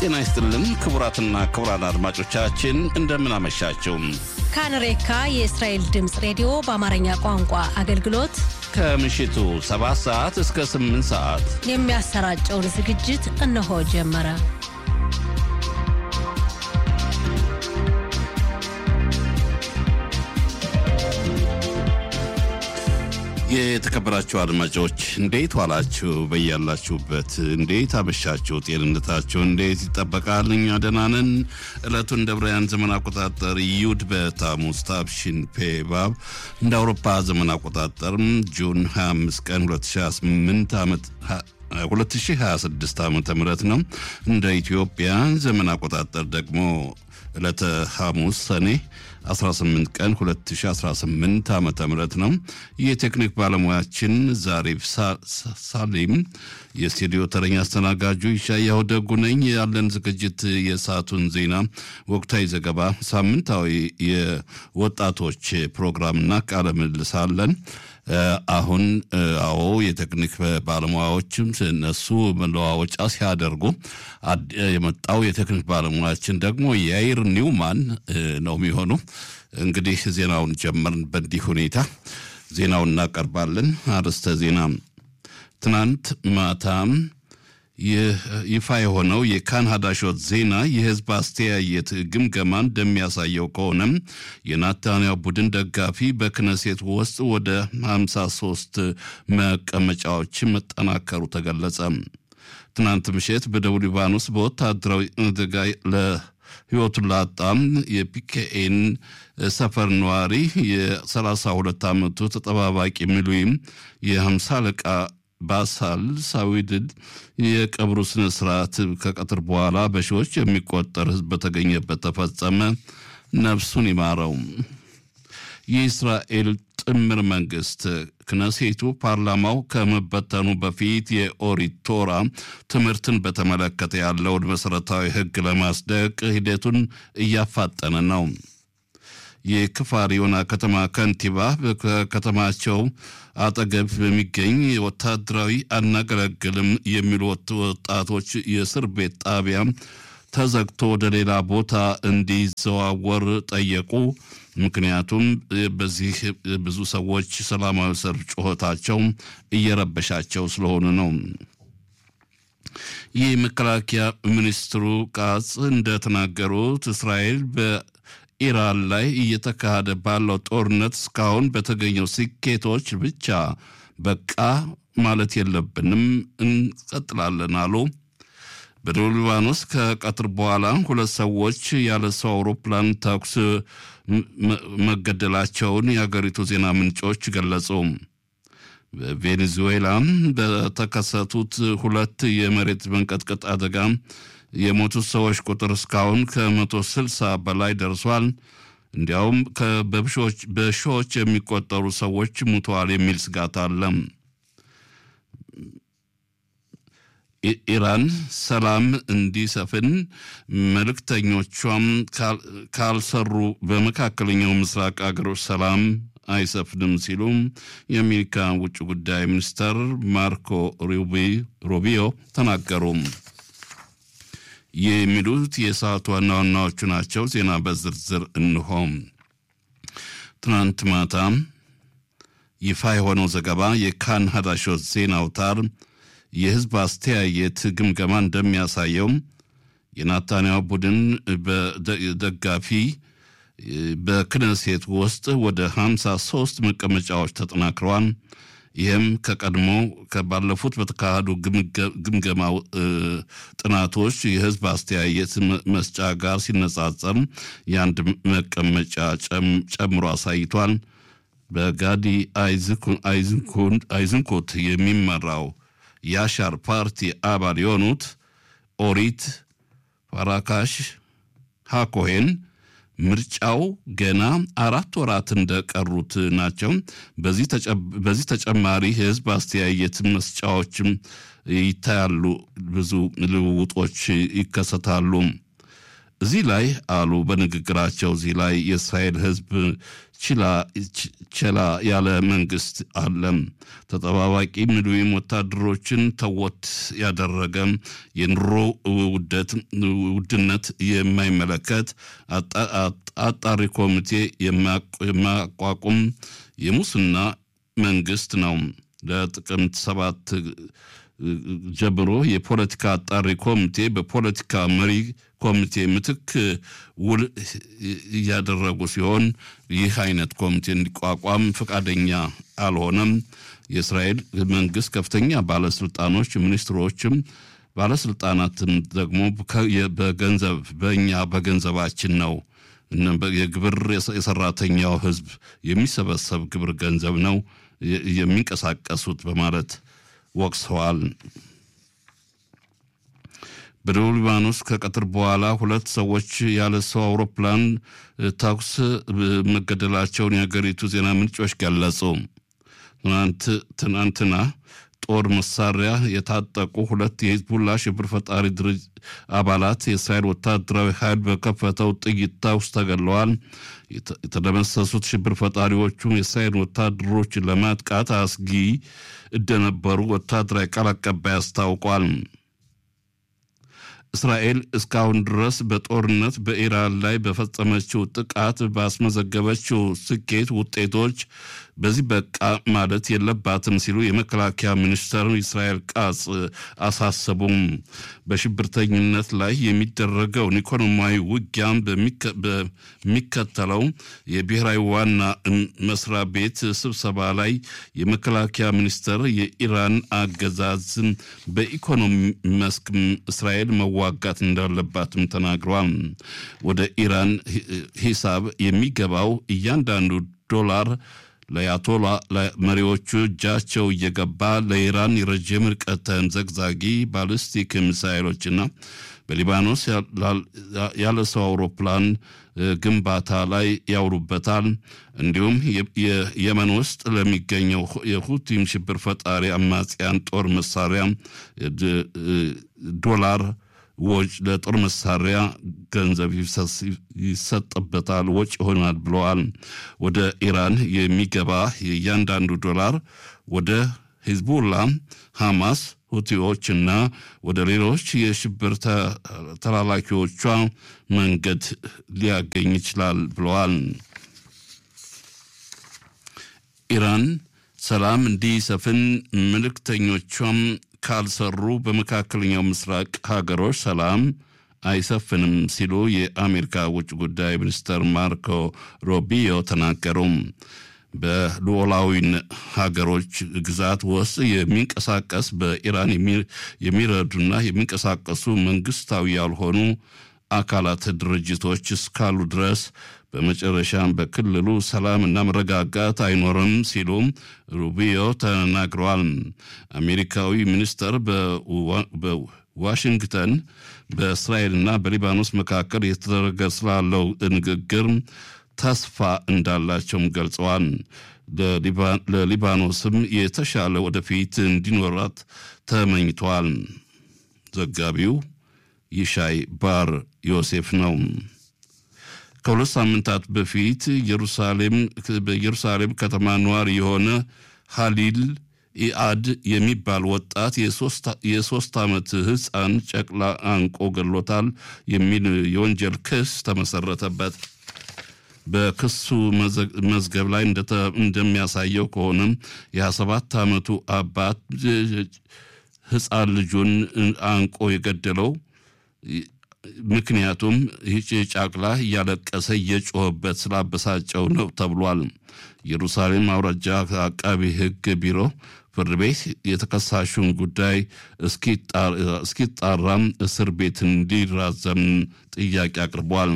ጤና ይስጥልን ክቡራትና ክቡራን አድማጮቻችን እንደምን አመሻችሁ። ካንሬካ የእስራኤል ድምፅ ሬዲዮ በአማርኛ ቋንቋ አገልግሎት ከምሽቱ 7 ሰዓት እስከ 8 ሰዓት የሚያሰራጨውን ዝግጅት እነሆ ጀመረ። የተከበራችሁ አድማጮች እንዴት ዋላችሁ? በያላችሁበት እንዴት አመሻችሁ? ጤንነታችሁ እንዴት ይጠበቃል? እኛ ደህና ነን። ዕለቱን እንደ ብራያን ዘመን አቆጣጠር ዩድ በታሙስ ታብሺን ፔባብ እንደ አውሮፓ ዘመን አቆጣጠር ጁን 25 ቀን 2008 ዓመት 2026 ዓመተ ምህረት ነው። እንደ ኢትዮጵያ ዘመን አቆጣጠር ደግሞ ዕለተ ሐሙስ ሰኔ 18 ቀን 2018 ዓመተ ምህረት ነው። የቴክኒክ ባለሙያችን ዛሬፍ ሳሊም፣ የስቱዲዮ ተረኛ አስተናጋጁ ይሻያው ደጉ ነኝ። ያለን ዝግጅት የሰዓቱን ዜና፣ ወቅታዊ ዘገባ፣ ሳምንታዊ የወጣቶች ፕሮግራምና ቃለ ምልልስ አለን። አሁን አዎ የቴክኒክ ባለሙያዎችም እነሱ መለዋወጫ ሲያደርጉ የመጣው የቴክኒክ ባለሙያችን ደግሞ የአይር ኒውማን ነው የሚሆኑ። እንግዲህ ዜናውን ጀመርን። በእንዲህ ሁኔታ ዜናውን እናቀርባለን። አርዕስተ ዜና ትናንት ማታም ይፋ የሆነው የካን ሀዳሾት ዜና የህዝብ አስተያየት ግምገማ እንደሚያሳየው ከሆነም የናታንያው ቡድን ደጋፊ በክነሴት ውስጥ ወደ 53 መቀመጫዎች መጠናከሩ ተገለጸ። ትናንት ምሽት በደቡብ ሊባኖስ በወታደራዊ አደጋ ለህይወቱን ላጣም የፒኬኤን ሰፈር ነዋሪ የ32 ዓመቱ ተጠባባቂ ሚሊም የ50 አለቃ ባሳል ሳዊድድ የቀብሩ ስነ ስርዓት ከቀትር በኋላ በሺዎች የሚቆጠር ህዝብ በተገኘበት ተፈጸመ። ነፍሱን ይማረው። የእስራኤል ጥምር መንግስት ክነሴቱ ፓርላማው ከመበተኑ በፊት የኦሪት ቶራ ትምህርትን በተመለከተ ያለውን መሠረታዊ ህግ ለማስደቅ ሂደቱን እያፋጠነ ነው። የክፋር ዮና ከተማ ከንቲባ ከከተማቸው አጠገብ በሚገኝ ወታደራዊ አናገለግልም የሚሉ ወጣቶች የእስር ቤት ጣቢያ ተዘግቶ ወደ ሌላ ቦታ እንዲዘዋወር ጠየቁ። ምክንያቱም በዚህ ብዙ ሰዎች ሰላማዊ ሰልፍ ጩኸታቸው እየረበሻቸው ስለሆኑ ነው። ይህ መከላከያ ሚኒስትሩ ቃጽ እንደተናገሩት እስራኤል ኢራን ላይ እየተካሄደ ባለው ጦርነት እስካሁን በተገኘው ስኬቶች ብቻ በቃ ማለት የለብንም፣ እንቀጥላለን አሉ። በደቡብ ሊባኖስ ከቀትር በኋላ ሁለት ሰዎች ያለ ሰው አውሮፕላን ተኩስ መገደላቸውን የሀገሪቱ ዜና ምንጮች ገለጹ። በቬኔዙዌላ በተከሰቱት ሁለት የመሬት መንቀጥቀጥ አደጋ የሞቱት ሰዎች ቁጥር እስካሁን ከመቶ ስልሳ በላይ ደርሷል። እንዲያውም በሺዎች የሚቆጠሩ ሰዎች ሙተዋል የሚል ስጋት አለ። ኢራን ሰላም እንዲሰፍን መልእክተኞቿም ካልሰሩ በመካከለኛው ምስራቅ አገሮች ሰላም አይሰፍንም ሲሉ የአሜሪካ ውጭ ጉዳይ ሚኒስተር ማርኮ ሩቢዮ ተናገሩ። የሚሉት የሰዓቱ ዋና ዋናዎቹ ናቸው። ዜና በዝርዝር እንሆም። ትናንት ማታ ይፋ የሆነው ዘገባ የካን ሀዳሾት ዜና አውታር የህዝብ አስተያየት ግምገማ እንደሚያሳየው የናታንያው ቡድን ደጋፊ በክነሴት ውስጥ ወደ 53 መቀመጫዎች ተጠናክረዋል። ይህም ከቀድሞ ከባለፉት በተካሄዱ ግምገማ ጥናቶች የህዝብ አስተያየት መስጫ ጋር ሲነጻጸር የአንድ መቀመጫ ጨምሮ አሳይቷል። በጋዲ አይዝንኮት የሚመራው የአሻር ፓርቲ አባል የሆኑት ኦሪት ፋራካሽ ሃኮሄን ምርጫው ገና አራት ወራት እንደቀሩት ናቸው። በዚህ ተጨማሪ ህዝብ አስተያየት መስጫዎችም ይታያሉ፣ ብዙ ልውውጦች ይከሰታሉ። እዚህ ላይ አሉ በንግግራቸው እዚህ ላይ የእስራኤል ሕዝብ ችላ ያለ መንግስት አለም። ተጠባባቂ ምድዊም ወታደሮችን ተወት ያደረገ የኑሮ ውድነት የማይመለከት አጣሪ ኮሚቴ የማያቋቁም የሙስና መንግስት ነው። ለጥቅምት ሰባት ጀምሮ የፖለቲካ አጣሪ ኮሚቴ በፖለቲካ መሪ ኮሚቴ ምትክ ውል እያደረጉ ሲሆን ይህ አይነት ኮሚቴ እንዲቋቋም ፈቃደኛ አልሆነም። የእስራኤል መንግስት ከፍተኛ ባለስልጣኖች፣ ሚኒስትሮችም ባለስልጣናትም ደግሞ በገንዘብ በእኛ በገንዘባችን ነው የግብር የሰራተኛው ህዝብ የሚሰበሰብ ግብር ገንዘብ ነው የሚንቀሳቀሱት በማለት ወቅሰዋል። በደቡብ ሊባኖስ ከቀትር በኋላ ሁለት ሰዎች ያለ ሰው አውሮፕላን ተኩስ መገደላቸውን የሀገሪቱ ዜና ምንጮች ገለጹ። ትናንትና ጦር መሳሪያ የታጠቁ ሁለት የሂዝቡላ ሽብር ፈጣሪ ድርጅት አባላት የእስራኤል ወታደራዊ ኃይል በከፈተው ጥይት ተኩስ ተገድለዋል። የተደመሰሱት ሽብር ፈጣሪዎቹ የእስራኤል ወታደሮች ለማጥቃት አስጊ እንደነበሩ ወታደራዊ ቃል አቀባይ አስታውቋል። እስራኤል እስካሁን ድረስ በጦርነት በኢራን ላይ በፈጸመችው ጥቃት ባስመዘገበችው ስኬት ውጤቶች በዚህ በቃ ማለት የለባትም ሲሉ የመከላከያ ሚኒስትር እስራኤል ቃጽ አሳሰቡም። በሽብርተኝነት ላይ የሚደረገውን ኢኮኖሚያዊ ውጊያም በሚከተለው የብሔራዊ ዋና መስሪያ ቤት ስብሰባ ላይ የመከላከያ ሚኒስትር የኢራን አገዛዝን በኢኮኖሚ መስክ እስራኤል መዋጋት እንዳለባትም ተናግረዋል። ወደ ኢራን ሂሳብ የሚገባው እያንዳንዱ ዶላር ለአያቶላ መሪዎቹ እጃቸው እየገባ ለኢራን የረጅም ርቀት ተምዘግዛጊ ባሊስቲክ ሚሳይሎችና በሊባኖስ ያለ ሰው አውሮፕላን ግንባታ ላይ ያውሉበታል። እንዲሁም የየመን ውስጥ ለሚገኘው የሁቲም ሽብር ፈጣሪ አማጽያን ጦር መሳሪያ ዶላር ወጭ ለጦር መሳሪያ ገንዘብ ይሰጥበታል፣ ወጭ ይሆናል ብለዋል። ወደ ኢራን የሚገባ የእያንዳንዱ ዶላር ወደ ሂዝቡላ፣ ሐማስ፣ ሁቲዎች እና ወደ ሌሎች የሽብር ተላላኪዎቿ መንገድ ሊያገኝ ይችላል ብለዋል። ኢራን ሰላም እንዲሰፍን መልእክተኞቿም ካልሰሩ በመካከለኛው ምስራቅ ሀገሮች ሰላም አይሰፍንም ሲሉ የአሜሪካ ውጭ ጉዳይ ሚኒስትር ማርኮ ሮቢዮ ተናገሩ። በሉዓላዊ ሀገሮች ግዛት ውስጥ የሚንቀሳቀስ በኢራን የሚረዱና የሚንቀሳቀሱ መንግስታዊ ያልሆኑ አካላት ድርጅቶች እስካሉ ድረስ በመጨረሻም በክልሉ ሰላምና መረጋጋት አይኖርም ሲሉም ሩቢዮ ተናግረዋል። አሜሪካዊ ሚኒስተር በዋሽንግተን በእስራኤልና በሊባኖስ መካከል የተደረገ ስላለው ንግግር ተስፋ እንዳላቸውም ገልጸዋል። ለሊባኖስም የተሻለ ወደፊት እንዲኖራት ተመኝተዋል። ዘጋቢው ይሻይ ባር ዮሴፍ ነው። ከሁለት ሳምንታት በፊት ኢየሩሳሌም በኢየሩሳሌም ከተማ ነዋሪ የሆነ ሀሊል ኢአድ የሚባል ወጣት የሶስት ዓመት ሕፃን ጨቅላ አንቆ ገሎታል የሚል የወንጀል ክስ ተመሰረተበት። በክሱ መዝገብ ላይ እንደሚያሳየው ከሆነም የ27 ዓመቱ አባት ሕፃን ልጁን አንቆ የገደለው ምክንያቱም ይህች ጫቅላ እያለቀሰ እየጮኸበት ስላበሳጨው ነው ተብሏል። ኢየሩሳሌም አውራጃ አቃቢ ሕግ ቢሮ ፍርድ ቤት የተከሳሹን ጉዳይ እስኪጣራም እስር ቤት እንዲራዘም ጥያቄ አቅርቧል።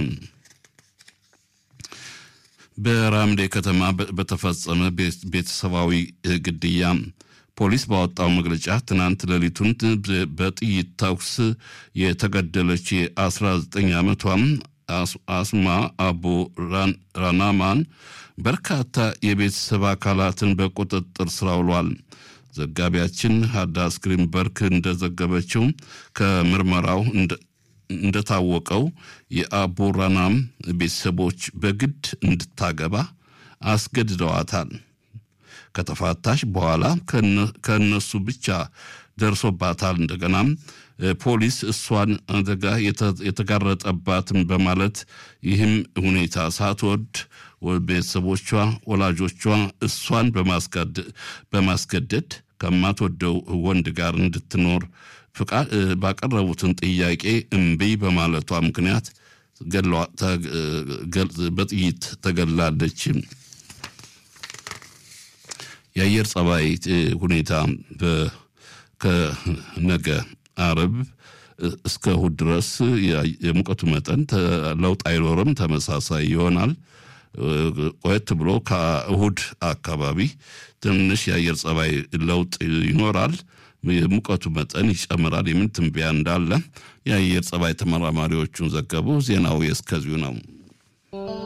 በራምዴ ከተማ በተፈጸመ ቤተሰባዊ ግድያ ፖሊስ ባወጣው መግለጫ ትናንት ሌሊቱን በጥይት ተኩስ የተገደለች የ19 ዓመቷም አስማ አቡ ራናማን በርካታ የቤተሰብ አካላትን በቁጥጥር ስር አውሏል። ዘጋቢያችን ሃዳስ ግሪንበርግ እንደዘገበችው ከምርመራው እንደታወቀው የአቦራናም ቤተሰቦች በግድ እንድታገባ አስገድደዋታል። ከተፋታሽ በኋላ ከእነሱ ብቻ ደርሶባታል። እንደገናም ፖሊስ እሷን አደጋ የተጋረጠባትን በማለት ይህም ሁኔታ ሳትወድ ቤተሰቦቿ፣ ወላጆቿ እሷን በማስገደድ ከማትወደው ወንድ ጋር እንድትኖር ባቀረቡትን ጥያቄ እምቢ በማለቷ ምክንያት በጥይት ተገላለች። የአየር ጸባይ ሁኔታ ከነገ አርብ እስከ እሁድ ድረስ የሙቀቱ መጠን ለውጥ አይኖርም፣ ተመሳሳይ ይሆናል። ቆየት ብሎ ከእሁድ አካባቢ ትንሽ የአየር ጸባይ ለውጥ ይኖራል። የሙቀቱ መጠን ይጨምራል የሚል ትንበያ እንዳለ የአየር ጸባይ ተመራማሪዎቹን ዘገቡ። ዜናው የእስከዚሁ ነው።